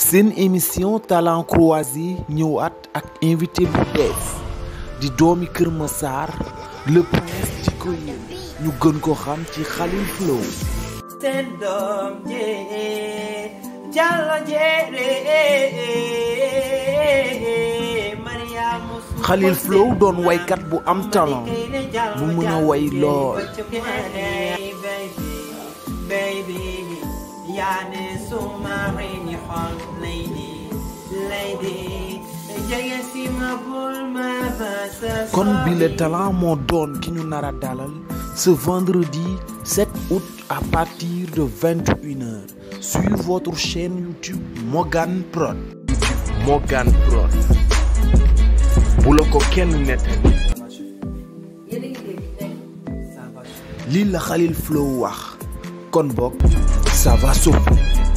seen émission talent croisé ñëwaat ak invité bu bees di doomi Kër Massar le prince ci ko yéen ñu gën ko xam ci Khalil Flow seen doom jee Jallo jeere Mariama Khalil Flow doon waykat bu am talent bu mën a way lool baby yaane suma rini xol lady lady jege si ma bul ma basa kon bi le talent moo doon ki ñu nar a dalal ce vendredi 7 août à partir de 21h sur votre chaîne YouTube Morgan Prod Morgan Prod bu la ko kenn nettali lii la Khalil Flow wax kon bokk ça va soppi